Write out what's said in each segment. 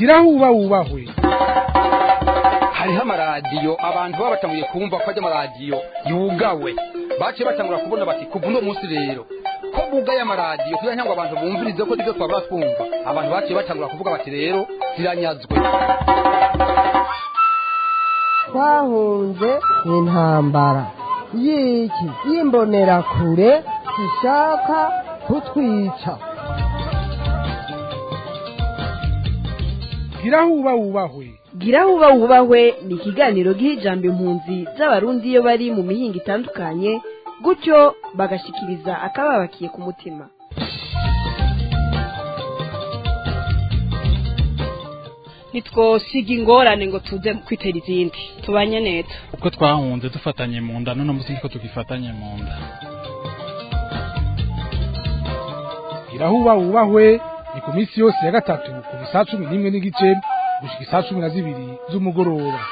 gira huba wubahwe hariho amaradiyo abantu baba batanguye kumva ko ajya amaradiyo yugawe baciye batangura kubona bati kuva uno munsi rero ko bugaye amaradiyo kugira ngo abantu bumvirize ko nibyo twabura twumva abantu baciye batangura kuvuga bati rero ziranyazwe twahunze intambara y'iki y'imbonerakure zishaka kutwica gira huba wubahwe gira huba wubahwe ni ikiganiro giha ijambo impunzi z'abarundi iyo bari mu mihinga itandukanye gutyo bagashikiriza akababakiye ku mutima ntitwosiga ingorane ngo tuze kwitera izindi tubanye neza uko twahunze dufatanye mu nda none munsi niko tugifatanye mu nda gira huba wubahwe ni ku minsi yose ya gatatu kuva saa cumi n'imwe n'igice gushika isaa cumi na zibiri z'umugoroba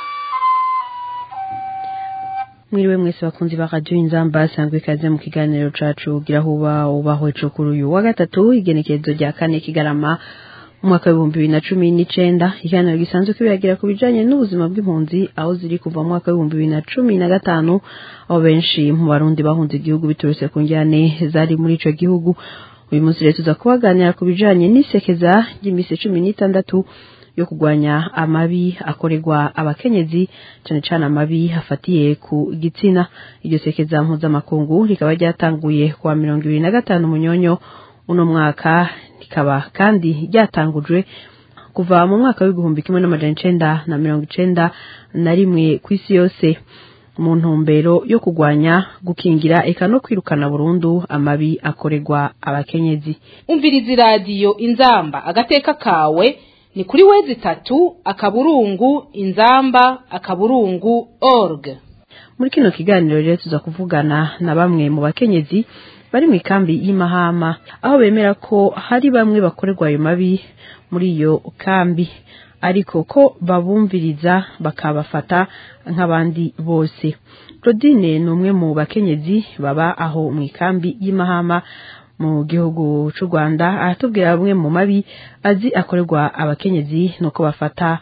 mwiriwe mwese bakunzi ba radio inzamba sangwe ikaze mu kiganiro cacu gira huba ubahwe co kuri uyu wa gatatu igenekerezo rya kane kigarama umwaka w'ibihumbi bibiri na cumi n'icenda ikiganiro gisanzwe kibiragira ku bijanye n'ubuzima bw'impunzi aho ziri kuva mu mwaka w'ibihumbi bibiri na cumi na gatanu aho benshi mu barundi bahunze igihugu biturutse ku njyane zari muri ico gihugu uyu munsi rero tuza kubaganira ku bijanye n'isekeza ry'imisi cumi n'itandatu yo kurwanya amabi akorerwa abakenyezi cyane cyane amabi hafatiye ku gitsina iryo sekeza mpuzamakungu rikaba ryatanguye kuwa mirongo ibiri na gatanu munyonyo uno mwaka rikaba kandi ryatangujwe kuva mu mwaka w'igihumbi kimwe n'amajana icenda na mirongo icenda na rimwe ku isi yose mu ntumbero yo kurwanya gukingira eka no kwirukana burundu amabi akorerwa abakenyezi umviriza iradiyo inzamba agateka kawe ni kuri wezi itatu akaburungu inzamba akaburungu org muri kino kiganiro rero tuza kuvugana na bamwe mu bakenyezi bari mu ikambi y'imahama aho bemera ko hari bamwe bakorerwa ayo mabi muri iyo kambi ariko ko babumviriza bakabafata nk'abandi bose claudine ni umwe mu bakenyezi baba aho mu ikambi y'imahama mu gihugu cy'u rwanda aratubwira bamwe mu mabi azi akorerwa abakenyezi nuko bafata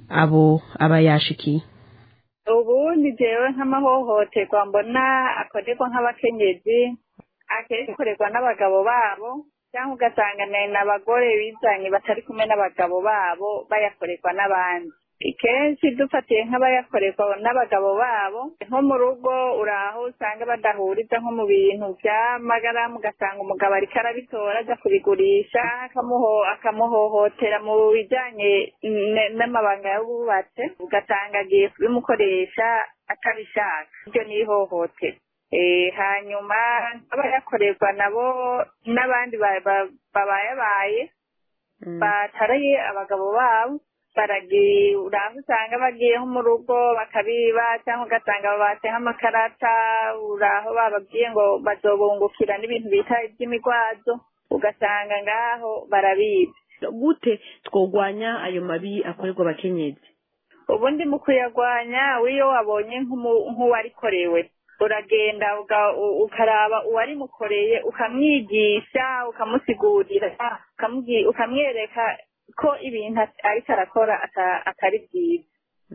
abo aba yashikiye ubu ni jewe nk'amahohoterwa mbona akorerwa nk'abakenyezi akenshi akorerwa n'abagabo babo cyangwa ugasanga ni abagore bizanye batari kumwe n'abagabo babo bayakorerwa n'abandi kenshi dufatiye nk'abayakorerwa n'abagabo babo nko mu rugo uraho usanga badahuriza nko mu bintu by'amagaramu ugasanga umugabo ariko arabitora ajya kubigurisha akamuhohotera mu bijyanye n'amabanga y'abubatse ugasanga agiye kubimukoresha atabishaka ibyo ni ihohotera hanyuma abayakorerwa nabo n'abandi babayabaye bataraye abagabo babo baragiye uraho usanga bagiye nko mu rugo bakabiba cyangwa ugasanga babatse nk'amakarata uraho bababwiye ngo bazobungukira n'ibintu bita iby'imigwazo ugasanga ngaho barabiba gute twogwanya ayo mabi akorerwa abakenyezi ubundi mu kuyagwanya wiyo wabonye nk'uwarikorewe uragenda ukaraba uwarimukoreye ukamwigisha ukamusigurira ukamwereka ko ibintu ariko arakora atari byiza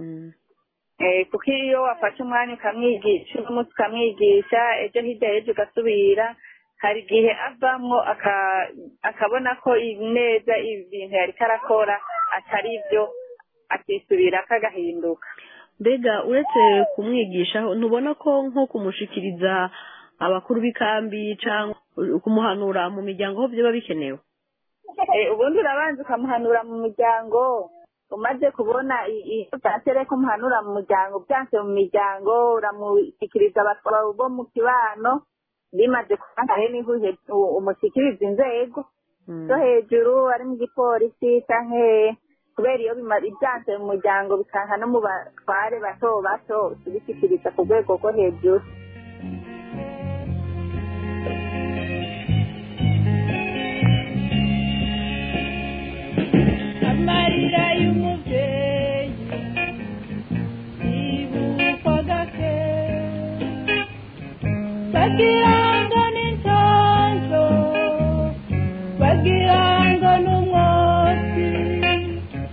kuko iyo wafashe umwanya ukamwigisha uno munsi ukamwigisha ejo hirya y'ejo ugasubira hari igihe avamwo akabona ko neza ibintu yariko arakora atari byo akisubira kagahinduka mbega uretse kumwigisha ntubona ko nko kumushikiriza abakuru b'ikambi cyangwa kumuhanura mu miryango aho byaba bikenewe ubundi urabanza ukamuhanura mu muryango umaze kubona byatere ko umuhanura mu muryango byanse mu miryango uramushyikiriza abatwara bo mu kibano bimaze kubangahe niho umushyikiriza inzego zo hejuru ari mu gipolisi cyangwa kubera iyo ibyanse mu muryango bikanka no mu batware bato bato ubishyikiriza ku rwego rwo hejuru amarira y'umubyeyi yibukwa gake bagira ngo ni ntonjo bagira ngo ni umwotsi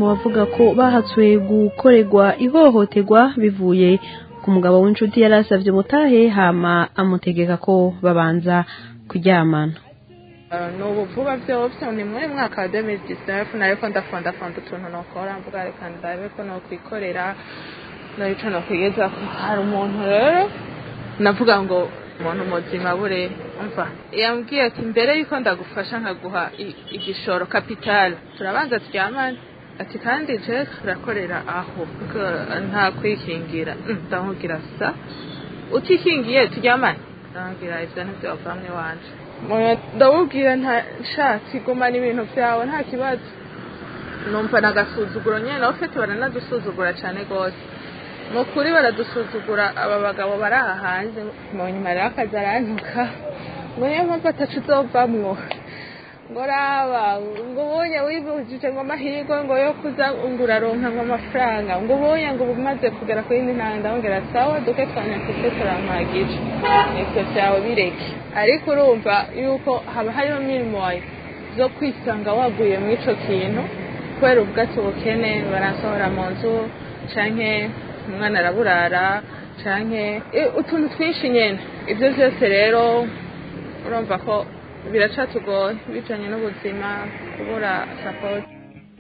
bavuga ko bahatswe gukorerwa ihohoterwa bivuye ku mugabo w'inshuti yari asabye mutahe hama amutegeka ko babanza kuryamana ni ubu vuba byose ni muri mwaka wa demiri disinefu nariko ndafondafonda utuntu nokora mvuga reka ndabe ko nokwikorera narico nokwigeza hari umuntu rero navuga ngo umuntu muzima bure umva yambwiye ati mbere yuko ndagufasha nkaguha i- igishoro kapitali turabanza turyamane ati kandi je turakorera aho Ko- nta kwikingira Mm, ndamubwira sa utikingiye turyamane ndamubwira ivyo ntivyovamwe wanje Moya- ndamubwira nta shatse igumana ibintu vyawe nta kibazo numva nagasuzuguro nyene nawe ufite baranadusuzugura cane gose mu kuri baradusuzugura aba bagabo bari aha hanze mu nyuma rero akazi arantuka ngo niyo mpamvu atacu uzovamwo ngo raba ngo ubonye wibujije ngo amahirwe ngo yo kuza ngo uraronka ngo amafaranga ngo ubonye ngo umaze kugera ku yindi ntanga ndamubwira sawa duke twanyafite turampagije ivyo vyawe bireke ariko urumva yuko haba hariho mirimo zo kwisanga waguye mu ico kintu kubera ubwatsi ubukene barasohora mu nzu canke umwana araburara canke eh, utuntu twinshi nyene ivyo vyose rero urumva ko biracatugoye bijanye n'ubuzima kubura sapoti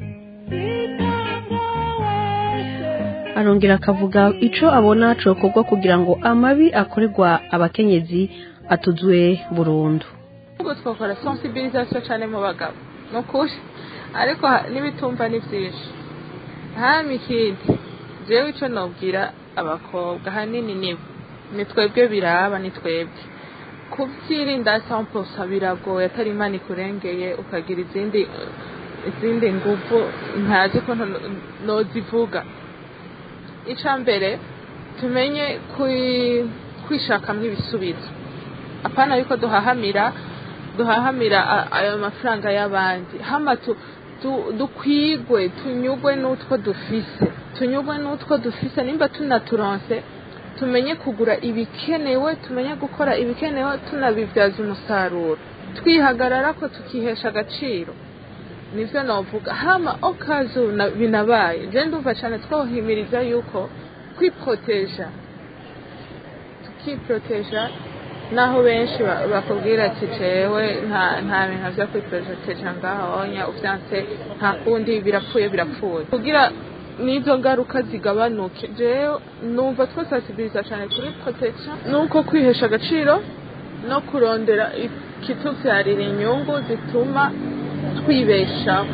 arongera akavuga ico abona cokorwa kugira ngo amabi akorerwa abakenyezi atuzwe burundu ubwo twakora sensibilisation cane mu bagabo ni ukuri ariko ha- n'ibitumva ni vyinshi hama ikindi jewe ico nobwira abakobwa hanini nibo ni twebwe biraba ni twebwe kuvyirinda samposa biragoye atari imana ikurengeye ukagira izindi izindi nguvu ntazi ukuntu no- nozivuga ica mbere tumenye kwi- kwishakamwo ibisubizo apana yuko duhahamira duhahamira a- ayo mafaranga y'abandi hama tu- tu- dukwigwe tunyugwe n'utwo dufise tunyugwe n'utwo dufise nimba tunaturonse tumenye kugura ibikenewe tumenye gukora ibikenewe tunabibyaza umusaruro twihagarara ko tukihesha agaciro nivyo novuga hama okazu na- binabaye je ndumva cane twohimiriza yuko kwiproteja tukiproteja naho benshi ba- bakubwira ati jewe nta nta bintu vyo kwiproteja ngahonya uvyanse nta kundi birapfuye birapfuye kugira n'izo ngaruka zigabanuke jewe numva twosasibiriza cane kuri protection nuko kwihesha agaciro no kurondera ikituvyarira inyungu zituma twibeshaho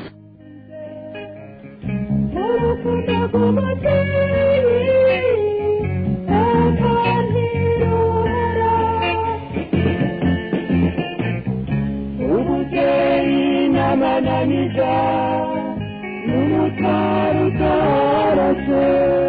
ubugeni n'amananiza n'umutari utarase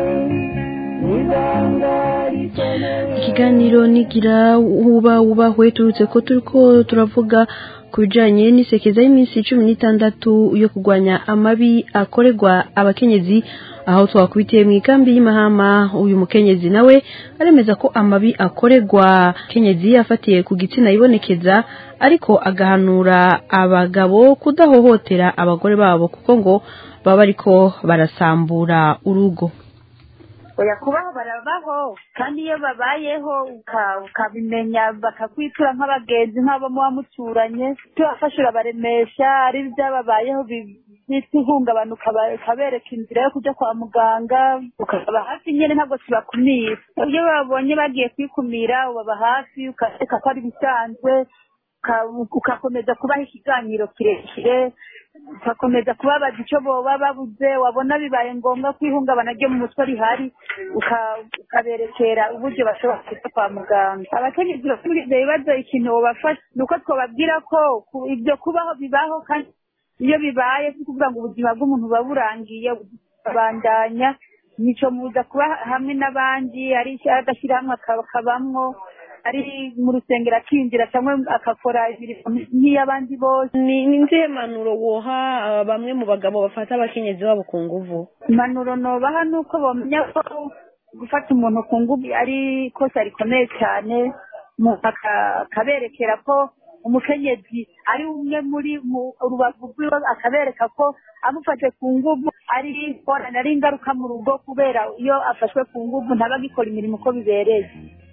n'ibanga rikomeye ikiganiro nigira uba wubahwe turutse ko turiko turavuga ku bijanye n'isekeza y'iminsi cumi n'itandatu yo kurwanya amabi akorerwa abakenyezi aho twakubitiye mu ikambi y'imahama uyu mukenyezi nawe aremeza ko amabi akorerwa kenyezi afatiye ku gitsina yibonekeza ariko agahanura abagabo kudahohotera abagore babo kuko ngo baba bariko barasambura urugo oya kubaho barabaho kandi iyo babayeho uka- ukabimenya bakakwitura nk'abagenzi nk'abo muba muturanye tubafasha urabaremesha ari ibyababayeho bi- byitwa ihungabana ukaba- ukabereka inzira yo kujya kwa muganga ukababa hafi nyine ntabwo tubakumira iyo babonye bagiye kwikumira ubaba hafi ukareka ko ari ibisanzwe uka- ugakomeza kubaha ikiganiro kirekire ugakomeza kubabaza icyo boba babuze wabona bibaye ngombwa ko ihungabana ryo mu mutwe rihari uka- ukaberekera uburyo bashobora kujya kwa muganga abakenyezi bafite muri ibyo bibazo ikintu bobafasha ni uko twababwira ko ku- ibyo kubaho bibaho kandi iyo bibaye si ukuvuga ngo ubuzima bw'umuntu buba burangiye babandanya nico muza kuba hamwe n'abandi ari agashyirahamwe akabamwo ari mu rusengero akinjira cyangwa agakora imirimo nk'iy'abandi bose ni ni nzihe mpanuro woha ah, bamwe mu bagabo bafata abakenyezi babo ku nguvu impanuro nobaha ni uko bamenya ko gufata umuntu ku ngufu ari ikosa rikomeye cyane umuntu aka- akaberekera ko umukenyezi ari umwe muri mu rubavu rwiwe akabereka ko amufashe ku ngufu ari ingorane ari ingaruka mu rugo kubera iyo afashwe ku nguvu ntaba agikora imirimo uko bibereye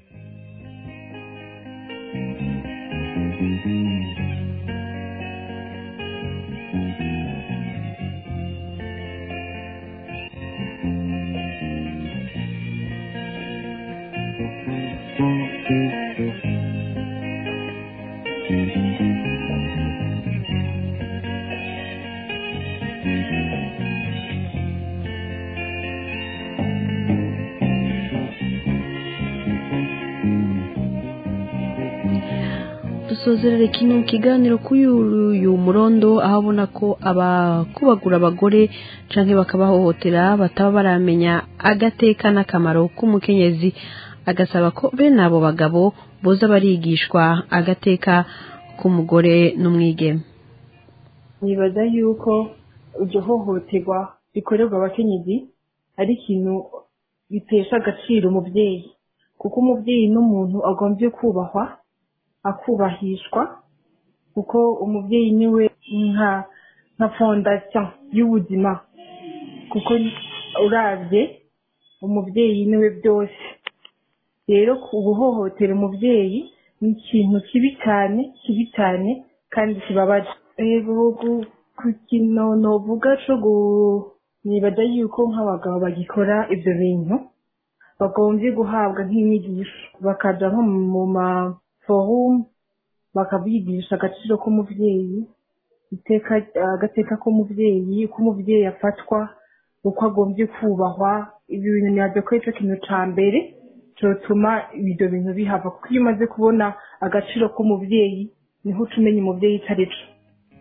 dusozerere kino kiganiro kuri uyu murondo aho abona ko abakubagura abagore canke bakabahohotera bataba baramenya agateka n'akamaro k'umukenyezi agasaba ko bene abo bagabo boza barigishwa agateka k'umugore n'umwigeme nibaza yuko iryo hohoterwa rikorerwa abakenyezi ari ikintu bitesha agaciro umubyeyi kuko umubyeyi n'umuntu agombye kubahwa akubahishwa kuko umubyeyi niwe nka nka fondasiyo y'ubuzima kuko urabye umubyeyi niwe byose rero guhohotera umubyeyi ni ikintu kibi cyane kibi cyane kandi kibabaje rero ku kintu novuga cyo nibaza yuko nk'abagabo bagikora ibyo bintu bagombye guhabwa nk'inyigisho bakaja nko mu ma forumu bakabigisha agaciro k'umubyeyi iteka agateka k'umubyeyi uko umubyeyi afatwa uko agombye kubahwa ibi bintu nabyo ko aricyo kintu cya mbere cyotuma ibyo bintu bihava kuko iyo umaze kubona agaciro k'umubyeyi niho uca umenya umubyeyi icyo ari cyo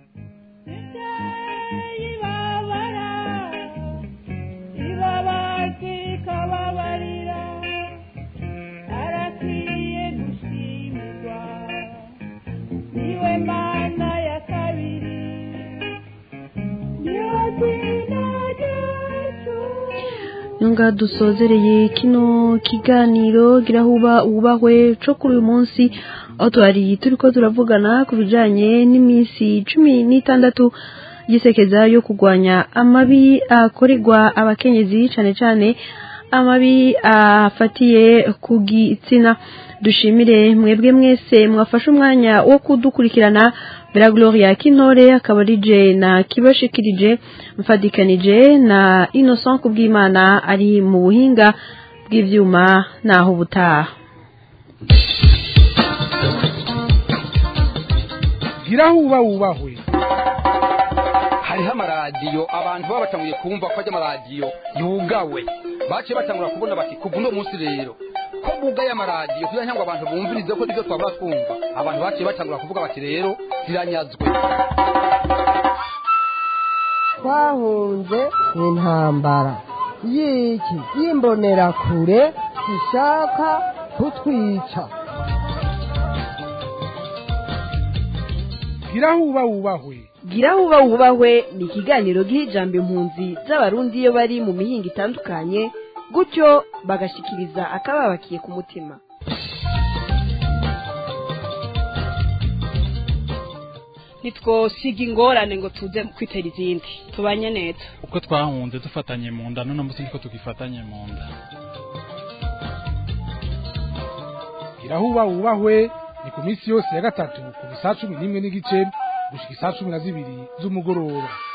nyunga dusozereye kino kiganiro girahuba ubahwe cyo kuri uyu munsi aho twari turi ko turavugana ku bijyanye n'iminsi cumi n'itandatu gisekeza yo kurwanya amabi akorerwa abakenyezi cyane cyane amabi afatiye ku gitsina dushimire mwebwe mwese mwafashe umwanya wo kudukurikirana bera gloria kinore akaba ari je na kibashikirije mfadikanije na innocent kubwimana ari mu buhinga bw'ivyuma naho butaha girahuba wubahwe hariho amaradiyo abantu baba batanguye kumva ko ajya amaradiyo yugawe baciye batangura kubona bati kuva uno munsi rero ko bugaye amaradiyo kugira ngo abantu bumvirize ko nibyo twabura twumva abantu baciye batangura kuvuga bati rero ziranyazwe twahunze intambara y'iki y'imbonerakure zishaka kutwica girahuba wubahwe girahuba wubahwe ni ikiganiro giha ijambo impunzi z'abarundi iyo bari mu mihinga itandukanye gutyo bagashikiriza akababakiye ku mutima ntitwosiga ingorane ngo tuze kwitera izindi tubanye neza uko twahunze dufatanye mu nda none munsi niko tugifatanye mu nda girahuba wubahwe ni ku minsi yose ya gatatu ku saa cumi n'imwe n'igice gushika isaa cumi na zibiri z'umugoroba